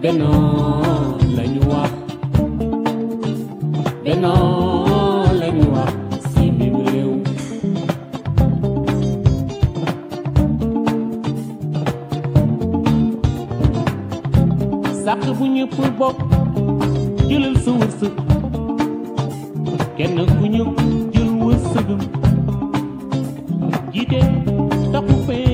bennoo lañu wax bennoo lañu wax si biir réew sàq bu ñëpp bokk jëlal sa wërsëg kenn ku ñëw jël wërsëgam jiite taxu fee